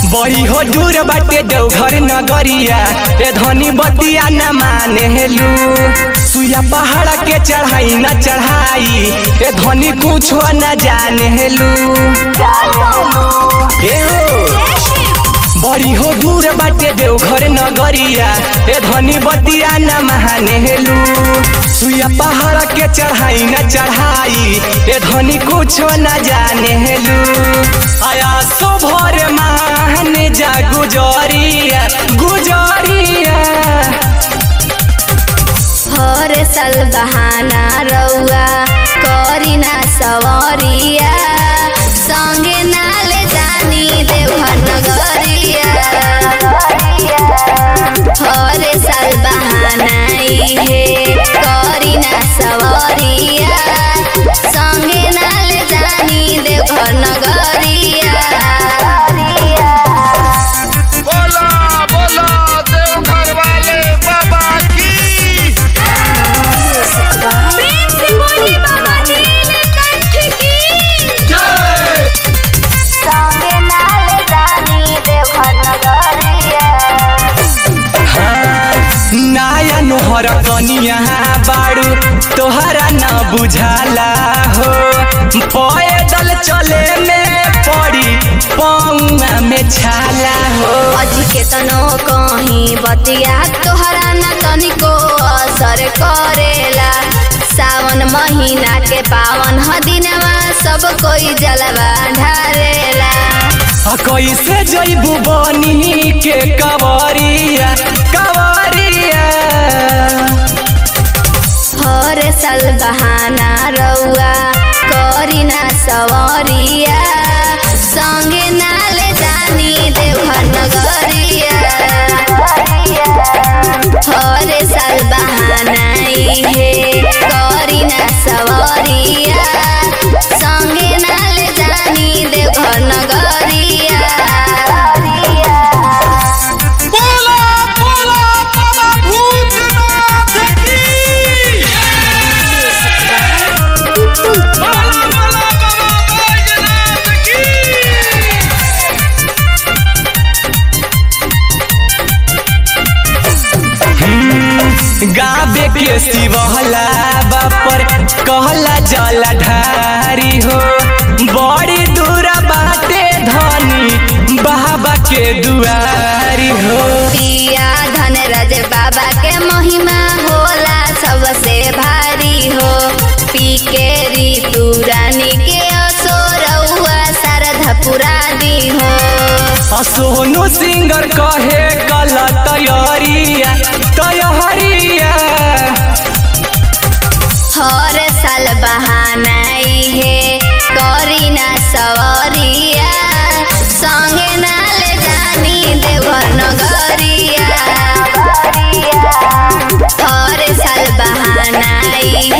बड़ी हो दूर बाटे देवघर नगरिया ए धनी बतिया न माने हेलू सुया पहाड़ के चढ़ाई न चढ़ाई ए धनी कुछ न जाने हेलू ए हो बड़ी हो दूर बाटे देवघर नगरिया ए धनी बतिया न महाने हेलू सुया पहाड़ के चढ़ाई न चढ़ाई ए धनी कुछ न जाने हेलू आया सो भोर महाने जा गुजरिया गुजरिया हर साल बहाना रउआ करी ना सवरिया संगे नाले जानी देवघर नगरिया हर साल बहाना इहे करी ना सवरिया संगे नाले जानी देवघर नगरिया बोला बोला देवघर वाले बाबा की प्रेम से बोलिए बाबा नीलकंठ की संगे नाले जानी देवघर नगरिया नाया नोहर कनिया बाड़ू तोहरा न बुझाला हो पैदल चले में पड़ी पौआ में छाला हो अजी के तनो कहीं बतिया तोहरा न तनिको असर करेला सावन महीना के पावन ह दिनवा सब कोई जलवा ढारेला आ कैसे जैबू बनी के कवरिया कवरिया हर साल बहाना रउआ करी ना सवरिया संगे नाले जानी देवघर नगरिया हर साल बहाना इहे करी ना सवरिया संगे नाले जानी देवघर नगरिया बोला बोला बाबा भूतनाथ की बोला बोला बाबा बैजनाथ की गाबे के शिवहला बापर कहला जला ढारी हो बड़ी दूरा बाटे धनी बाबा के दुआरी हो पिया धनराज बाबा के महिमा होला सबसे भारी हो पी के ऋतु रानी के असोरउआ शारदा पुरानी हो आ सोनू सिंगर कहे कल तैयारिया तैयारिया हर साल बहाना इहे करी ना सवरिया संगे नाले जानी देवघर नगरिया हर साल बहाना इहे